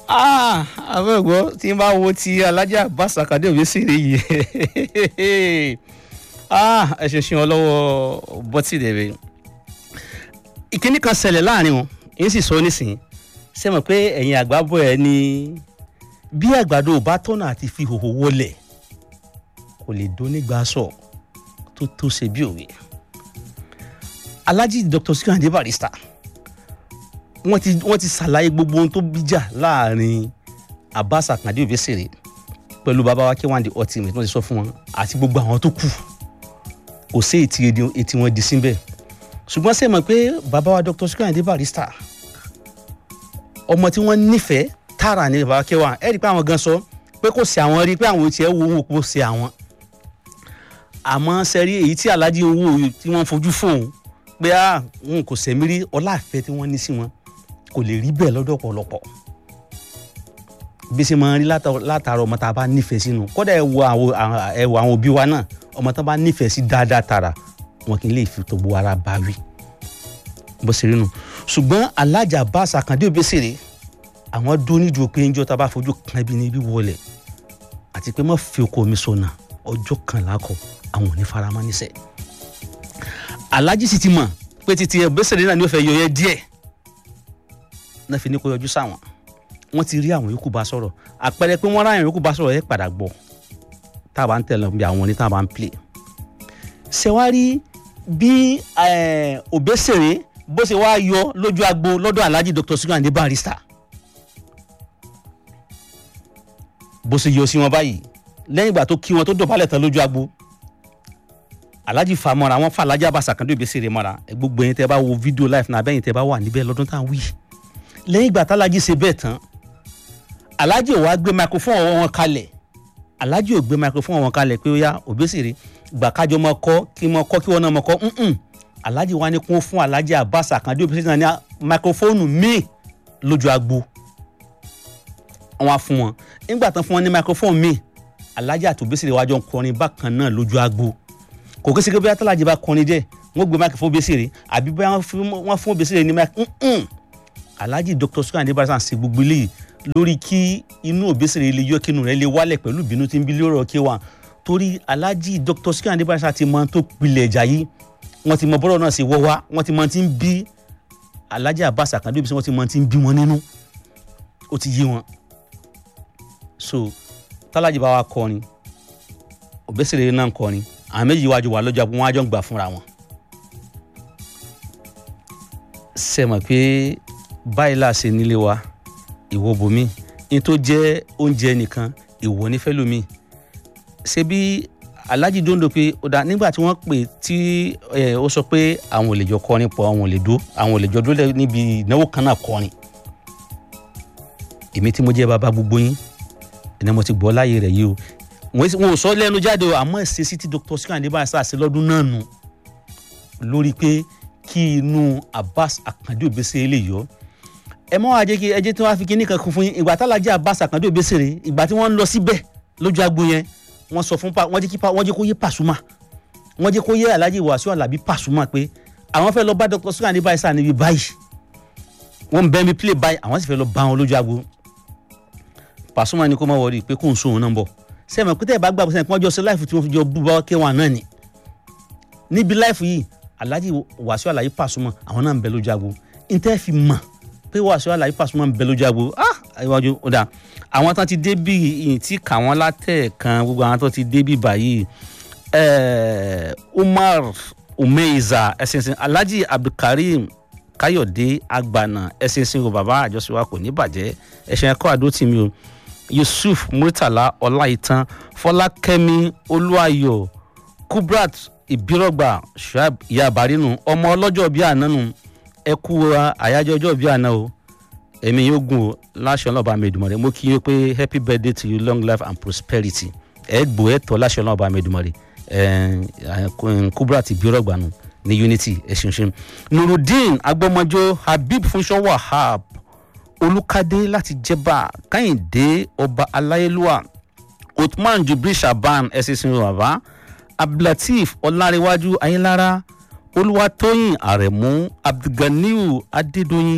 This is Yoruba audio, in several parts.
àbẹ̀gbọ́ tí n bá wo ti alájà Abbas Akande Obesere yìí ẹ ṣe ṣe wọn lọ́wọ́ bọ́tì dẹ̀rẹ̀ ìkíní kan ṣẹlẹ̀ láàrin wọn èyí sì sọ nísìnyí ṣe mọ̀ pé ẹ̀yin àgbà bọ̀ ẹ́ ní bí àgbàdo ò bá tọ́nà àti fi hòhò wọlẹ̀ kò lè dónígbà sọ tó tó ṣe bí òwe Alhaji Dr. Sikiru Ayinde Barrister wọ́n ti wọ́n ti ṣàlàyé gbogbo ohun tó bíjà láàrin Abbas Akande Obesere pẹ̀lú bàbá wa K1 The Ultimate wọ́n ti sọ fún wọn àti gbogbo àwọn tó kù kò sí ètí etí wọn di síbẹ̀ ṣùgbọ́n ṣe mọ̀ pé bàbá wa Dr. Sikiru Ayinde Barrister ọmọ tí wọ́n nífẹ̀ẹ́ tààrà ní bàbá wa K1 ẹ̀ rí i pé àwọn gan sọ pé kò sí àwọn rí i pé àwọn ò tiẹ̀ wo òun kò sí àwọn àmọ́ sẹ́rí èyí tí Alhaji ń wò tí wọ́n fojú fóun pé à ń kò sẹ́mi rí ọláàfẹ́ tí wọ́n ní sí wọn kò lè rí bẹ́ẹ̀ lọ́dọ̀ ọ̀pọ̀lọpọ̀ bí ṣe máa ń rí látara ọmọ tá a bá nífẹ̀ẹ́ sínú kódà ẹ wo àwọn òbí wa náà ọmọ tá a bá nífẹ̀ẹ́ sí dáadáa tara wọn kì í lè fi tó gbogbo ara bá wí bó ṣe rí nu ṣùgbọ́n Alhaji Abbas Akande Obesere àwọn dún nídùú pé ń jọ tá a bá fojú kan ibi níbí wọlé àti pé má fi oko mi sọnà ọjọ́ kan lákọ̀ àwọn ò ní faramọ́ níṣẹ́ Alhaji sì ti mọ̀ pé titi Obesere náà ni ó fẹ́ yọ yẹ díẹ̀ náà fi ní kó yọjú sáwọn wọ́n ti rí àwọn yòókù bá sọ̀rọ̀ àpẹẹrẹ pé wọ́n ráyàn yòókù bá sọ̀rọ̀ ẹ padà gbọ́ tá a bá ń tẹ̀lé bí àwọn ní tá a bá ń play. ṣé wàá rí bí Obesere bó ṣe wá yọ lójú agbo lọ́dọ̀ Alhaji Dr. Sikiru Ayinde Barrister bó ṣe yọ sí wọn báyìí lẹ́yìn ìgbà tó kí wọn tó dọ̀bálẹ̀ tán lójú agbo Alhaji fa mọ́ra wọn fa Alhaji Abbas Akande Obesere mọ́ra gbogbo yẹn tẹ́ bá wo fídíò live náà abẹ́yìn tẹ́ bá wà níbẹ̀ lọ́dún tá à ń wí lẹ́yìn ìgbà tálájì ṣe bẹ́ẹ̀ tán Alhaji ò wá gbé microphone ọwọ́ wọn kalẹ̀ Alhaji ò gbé microphone wọn kalẹ̀ pé ó yá Obesere gbà kájọ mọ kọ́ kí mọ kọ́ kí wọn náà mọ kọ́ nùn Alhaji wá ní kún fún Alhaji Abbas Akande Obesere náà ní microphone míì lójú agbo wọn á fún wọn nígbà tán fún wọn ní microphone míì Alhaji àti Obesere wájọ ń kọrin bákan náà lójú agbo kò kí sèké bí atalaji bá kọrin jẹ wọn gbé microphone Obesere àbí bí wọn fún Obesere ní microphone Alhaji Dr. Sikiru Ayinde Barrister ṣe gbogbo eléyìí lórí kí inú Obesere lè yọ kínú rẹ̀ lè wálẹ̀ pẹ̀lú ìbínú tí ń bí lórí ọkẹ wa torí Alhaji Dr. Sikiru Ayinde Barrister ti mọ tó pilẹ̀ ẹ̀já yìí wọ́n ti mọ bọ́rọ̀ náà ṣe wọ́ wá wọ́n ti mọ tí ń bí Alhaji Abbas Akande Obesere wọ́n ti mọ tí ń bí wọn nínú ó ti yé wọn so tálájì bá wa kọrin Obesere náà kọrin àwọn méjì wájú wà lọ́jọ́ wọn á jọ ń gbà fúnra wọn ṣe mọ̀ pé báyìí là ṣe nílé wa ìwọ bomi ní tó jẹ́ oúnjẹ nìkan ìwọ nífẹ̀ẹ́ lómi ṣe bí Alhaji dondo pé ó dá nígbà tí wọ́n pè tí ó sọ pé àwọn ò lè jọ kọrin pọ̀ àwọn ò lè dó àwọn ò lè jọ dó níbi ìnáwó kan náà kọrin èmi tí mo jẹ́ bàbá gbogbo yín ẹni mo ti gbọ́ láyé rẹ̀ yìí o wọn ò sọ lẹ́nu jáde o àmọ́ ìṣesí tí Dr. Sikiru Ayinde Barrister ṣe lọ́dún náà nù lórí pé kí inú Abbas Akande Obesere lè yọ ẹ mọ àjẹ kí ẹjẹ tí wọn fi kíní kan kún fún yín ìgbà tálájà Abbas Akande Obesere ìgbà tí wọn ń lọ síbẹ̀ lójú agbo yẹn wọn sọ fún wọn jẹ́ kí wọn jẹ́ kó yé Pasuma wọn jẹ́ kó yé Alhaji Wasiu Alabi Pasuma pé àwọn fẹ́ lọ bá Dr. Sikiru Ayinde Barrister níbi báyìí wọn bẹ mi play báyìí àwọn sì fẹ́ lọ bá wọn lójú agbo Pasuma ni kó má wọrí pé kó n sóhun náà bọ sẹ́mi pété ẹ̀ bá gbàgbọ́ sẹ́mi pé wọ́n jọ sí láìfù tí wọ́n fi jọ bú bá K1 náà ni níbi láìfù yìí Alhaji Wasiu Alabi Pasuma àwọn náà ń bẹ lójú agbo ntẹ́ fi mọ̀ pé Wasiu Alabi Pasuma ń bẹ lójú agbo ah iwájú ó dà àwọn tán ti dé bí ìyìn tí kà wọ́n látẹ̀ẹ̀kan gbogbo àwọn tó ti dé bí báyìí Umar Umeiza ẹ̀sìnsìn Alhaji Abdulkareem Káyọ̀dé Agbana ẹ̀sìnsìn o bàbá àjọṣe wa kò ní bàjẹ́ ẹ̀sìn ẹ̀kọ́ àdó tì mí o Yusuf Murtala Ọláìtàn Fọlákẹ́mi Olúwayọ̀ Kubrat Ìbírọ̀gbà Shuaib Yabarinu ọmọ ọlọ́jọ́ bíi àná nù ẹ kú àyájọ́ ọjọ́ bíi àná o ẹ̀mí yóò gùn o láṣọ ọlọ́ba mẹ́dùmọ̀rẹ́ mo kí yín pé happy birthday to you long life and prosperity ẹ gbọ́ ẹ tọ́ láṣọ ọlọ́ba mẹ́dùmọ̀rẹ́ ẹ Kubrat Ìbírọ̀gbà nù ní unity ẹ ṣeun ṣeun Nurudeen Agbọmọjọ Habib Funṣọ Wahab Olùkádé láti Jẹ̀bà Kẹ́hìndé ọba aláyélúwà Uthman Jubril Shaban ẹ ṣe sin bàbá abdulateef ọlárẹwájú ayélára olúwatóyìn àrẹ̀mú abdulganiu adédọyìn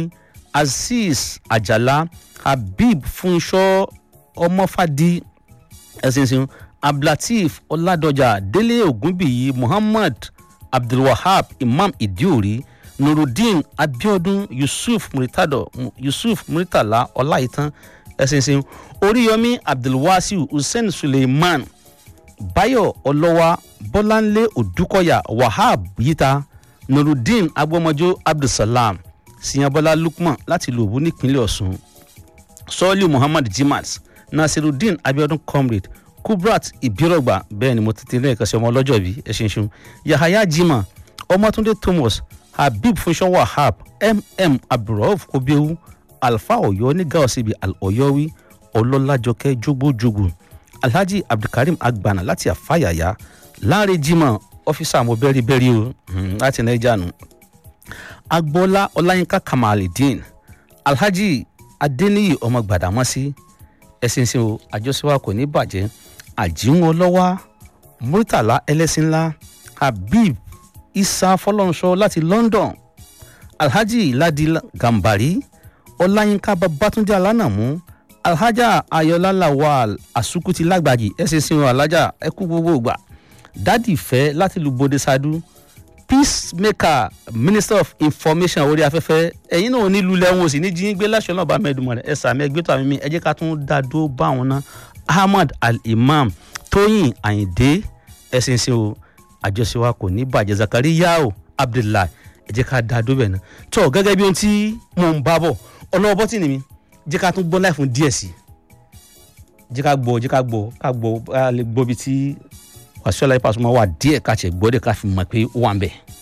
azeez ajala habib funṣọ ọmọfàdí ẹsìnsìn abdulateef ọládọjà délé ògúnbíyí muhammad abdulwahab imam idiori nurudeen abiodun yusuf muritado yusuf muritala ọláìtàn ẹsìnsìn oríyọmí abdulwasiu hussein suleiman bayo ọlọ́wà bọ́láńlé odúkọ̀yà wahab yíta nurudeen agbọ́mọjọ́ abdulsalam siyanbọ́lá lukman láti ìlú òwú nípínlẹ̀ ọ̀sùn sọ́ọ́lì muhammad jimat nasirudeen abiodun comrade kubrat ibirogba bẹ́ẹ̀ ni mo ti tẹ́lẹ̀ ẹ̀ka sí ọmọ ọlọ́jọ́ bí ẹ ṣe ń ṣun yahaya jima ọmọtúndé thomas habib funṣọ wahab mm abdulrauf kobiewu alfa ọyọ ní gaosibi ọyọwí ọlọ́lájọkẹ́ jogbojogbo alhaji abdulkareem agbana láti àfàyàyà láre jimoh ọfíìsà mo bẹ́rí bẹ́rí o láti naija nù agboola ọláyínká kamalidin alhaji adeniyi ọmọ gbàdámọ́sí ẹ̀sìn sin o àjọṣewà kò ní bàjẹ́ àjíwọn ọlọ́wà murtala ẹlẹ́sìn ńlá habib isa fọlọ́nṣọ láti london alhaji ladi gambari ọláyínká babatunde alánàmú alhaja ayọ̀lá lawal asukuti lágbàjì ẹ̀sìn sin o alájà ẹkú gbogbo gbà dádì fẹ́ láti lu bode sadu peacemaker minister of information orí afẹ́fẹ́ ẹ̀yin náà nílùú lẹ́wọ̀n sí ní jíǹgbé láṣọ náà bá mẹ́ẹ̀dùnmọ̀ rẹ̀ ẹ̀sà mẹ́gbẹ́ tó àmì mi ẹ jẹ́ ká tún dá dó bá wọn ná ahmad al-imam tóyìn àyìndé ẹ̀sìn sí o àjọṣe wa kò ní bàjẹ́ zakariya o abdullahi ẹ jẹ́ ká dá dó bẹ̀ náà tó gẹ́gẹ́ bí ohun tí mò ń bá bọ̀ ọlọ́wọ́ bọ́tì ni mi jẹ́ ká tún gbọ́ láì fún díẹ̀ sí jẹ́ ká gbọ́ jẹ́ ká gbọ́ ká gbọ́ ká lè gbọ́ bí tí wàásù ọ̀la ìpàṣẹ máa wà díẹ̀ ká tiẹ̀ gbọ́ dé ká fi mọ̀ pé ó wà ń bẹ̀.